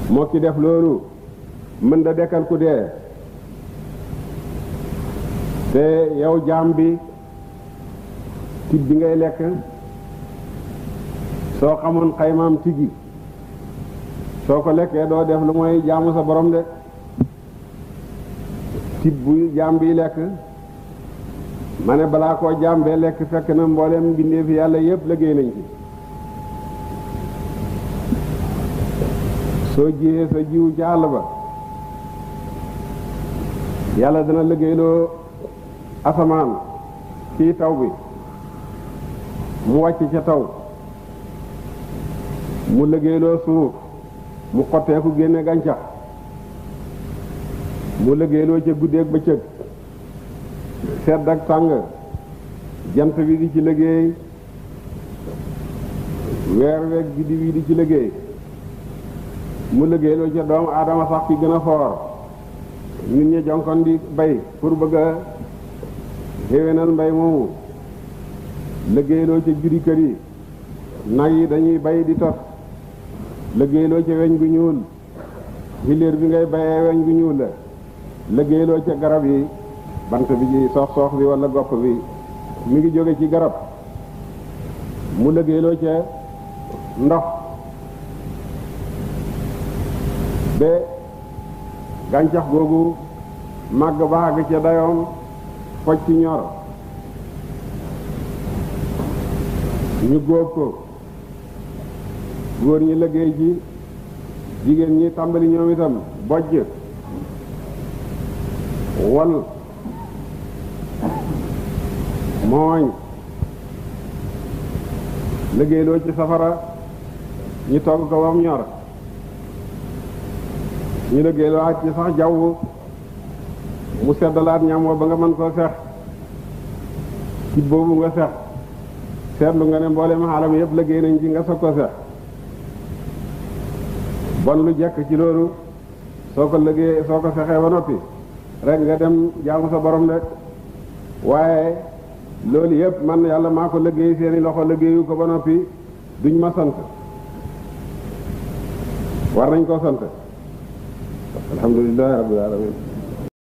moo ki def loolu mën da dekkal ku dee te yow jaam bi tib bi ngay lekk soo xamoon xaymaam tigi soo ko lekkee doo def lu mooy jaamu sa borom de tib bu jaam bi lekk ma ne balaa koo jaam bee lekk fekk na mboolem mbindeefi yàlla yépp liggéey nañ ci soo jiyee sa jiwu ci àll ba yàlla dana liggéeyloo asamaan ci taw bi mu wàcc ca taw mu liggéeyloo suuf mu xotteeku génne gàncax mu liggéeyloo ca guddeeg bëccëg sedd ak tàng jant bi di ci liggéey weer weeg guddi bi di ci liggéey mu liggéeyloo ca doomu aadama sax ki gën a foor nit ñi jonkon di bay pour bëgg a xéwénal mbay moomu liggéeyloo ca juri kër yi nag yi dañuy bay di tot liggéeyloo ca weñ gu ñuul hiléer bi ngay bayee weñ gu ñuul la liggéeyloo ca garab yi bant bi ci soox soox bi wala gopp bi mi ngi jóge ci garab mu liggéeyloo ca ndox ba gàncax googu màgg ba àgg ca dayoom foj ci ñor ñu góob ko góor ñi liggéey ci jigéen ñi tàmbali ñoom itam bojj wal mooñ liggéeyloo ci safara ñu togg ko bam ñor ñu liggéeyloo ak ci sax jaww mu seddalaat ñam wa ba nga mën koo sex ci boobu nga sex seetlu nga ne mboolem xaalam yëpp liggéey nañ ci nga soog ko sex bon lu jekk ci loolu soo ko liggéey soo ko sexee ba noppi rek nga dem jaamu sa borom rek waaye loolu yëpp man yàlla maa ko liggéey seeni loxo liggéeyu ko ba noppi duñ ma sant war nañ koo sant alhamdulilahi rabbil alamin